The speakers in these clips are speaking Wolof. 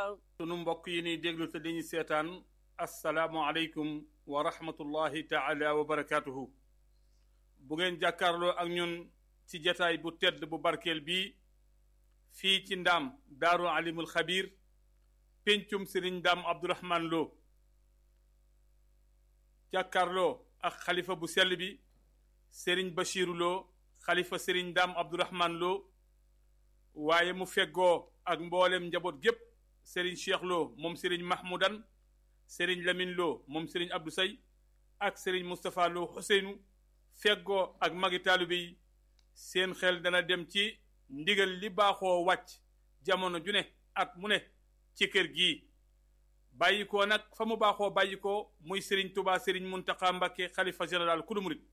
sunu mbokk yi ni déglu te dañuy seetaan asalaamualeykum wa rahmatullahi taala wa barakaatuhu bu ngeen jàkkaarloo ak ñun ci jataay bu tedd bu barkeel bii fii ci ndaam daaru alimul xabir péncum sëriñ ndaam abdourahman lo jàkkaarloo ak xalifa bu sell bi sëriñ bachiru lo xalifa sëriñ ndaam abdourahman lo waaye mu feggoo ak mboolem njaboot gépp sëriñ cheikh lo moom sëriñ mahmoudan sëriñ lamin lo moom sëriñ abdou say ak sëriñ moustapha lo xuseynu feggoo ak magi taalibe yi seen xel dana dem ci ndigal li baaxoo wàcc jamono ju ne at mu ne ci kër gii bàyyi ko nag fa mu baaxoo bàyyi ko muy sëriñ tubaa sëriñ muntaxa mbakke xalifa général kulu murit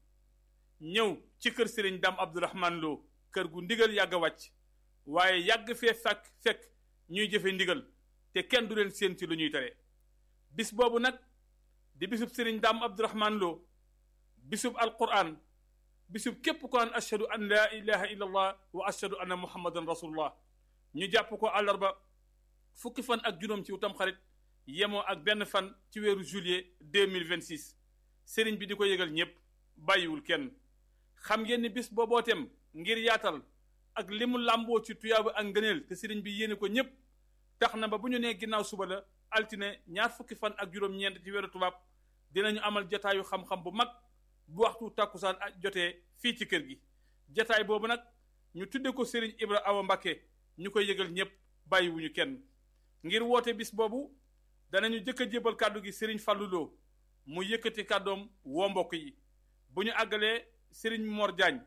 ñëw ci kër sëriñ dam abdourahman loo kër gu ndigal yàgg a wàcc waaye yàgg fee fekk fekk ñuy jëfe ndigal te kenn du leen séen ci lu ñuy tere bis boobu nag di bisub sëriñ dam abdourahman loo bisub alquran bisub képp ko naan ashhadu an laa ilaha illa allah wa ashhadu anna muhammadan rasulullah ñu jàpp ko àllarba fukki fan ak juróom ci utam xarit yemoo ak benn fan ci weeru juillet 2026 sëriñ bi di ko yëgal ñépp bàyyiwul kenn xam ngeen ni bis boobootem ngir yaatal ak li mu làmboo ci tuyaaba ak ngëneel te sëriñ bi yéene ko ñépp tax na ba bu ñu nee ginnaaw suba la altine ñaar fukki fan ak juróom-ñeent ci weeru tubaab dinañu amal jataayu xam-xam bu mag bu waxtu tàkkusaan ak jotee fii ci kër gi jataay boobu nag ñu tudde ko sëriñ Ibra Awa Mbakke ñu koy yëgal ñépp bàyyiwuñu kenn ngir woote bis boobu danañu jëkk a jébal kàddu gi sëriñ Fallou Lo mu yëkkati kàddoom woo mbokk yi bu ñu àggalee sëriñ Mor Diagne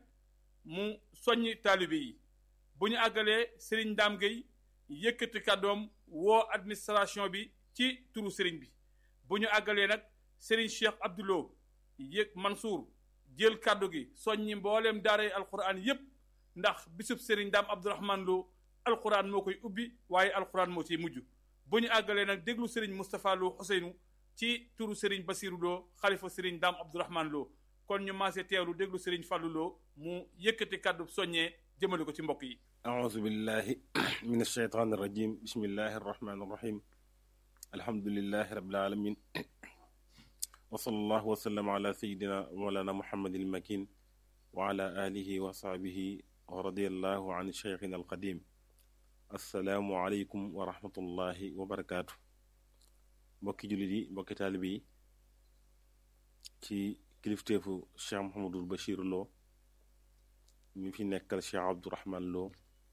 mu soññ taalibe yi bu ñu àggalee sëriñ Dame Gueye yëkkati kàddoom woo administration bi ci turu sëriñ bi bu ñu àggalee nag sëriñ Cheikh Abdoulo yëg Mansour jël kàddu gi soññi mbooleem daaray alquran yépp ndax bisub sëriñ Dame Abdourahman Lo alquran moo koy ubbi waaye alquran moo ciy mujj bu ñu àggalee nag déglu sëriñ Moustapha Lo Ousseynou ci turu sëriñ Basirou Lo xalifa sëriñ Dame Abdourahman Lo kon ñu maase teewlu déglu sëriñ Fallou Lo mu yëkkati kàddu soññee jëmale ko ci mbokk yi aouzu billahi min alsheytaan irrajim bismillahi arrahmani irrahim alhamdulilahi rabbil alamin wa sallallahu wa sallam ala sayidina mawlana muhammadin almakin wa ala alihi wa sahbihi wa radiallahu an cheikhina alqadim assalaamu aleykum wa rahmatullahi wa barakaatu mbokki jullit yi mbokki taalibe yi ci kilifteefu cheikh Mouhamadul Bachir Lo ñu fi nekkal cheikh Abdourahman Lo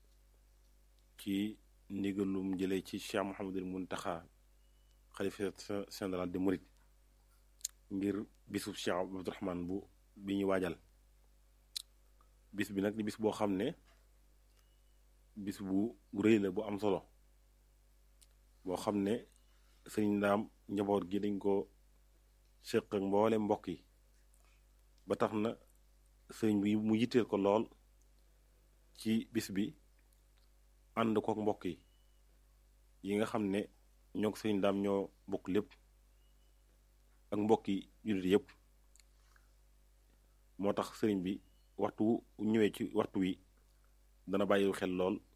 ci ndigalum jëlee ci cheikh Mouhamadul Muntaxa xalifa général de Mouride ngir bisub cheikh Abdourahman bu bi ñu waajal bis bi nag di bis boo xam ne bis bu rëy la bu am solo boo xam ne sëriñ ndaam njaboot gi dañ ko séq ak mboole mbokk yi ba tax na sëriñ bi mu yitteel ko lool ci bis bi ànd kook mbokk yi yi nga xam ne ñoo ko sëriñ ndaam ñoo bokk lépp ak mbokk yi jullit yépp moo tax sëriñ bi waxtu ñëwee ci waxtu wi dana bàyyiwu xel lool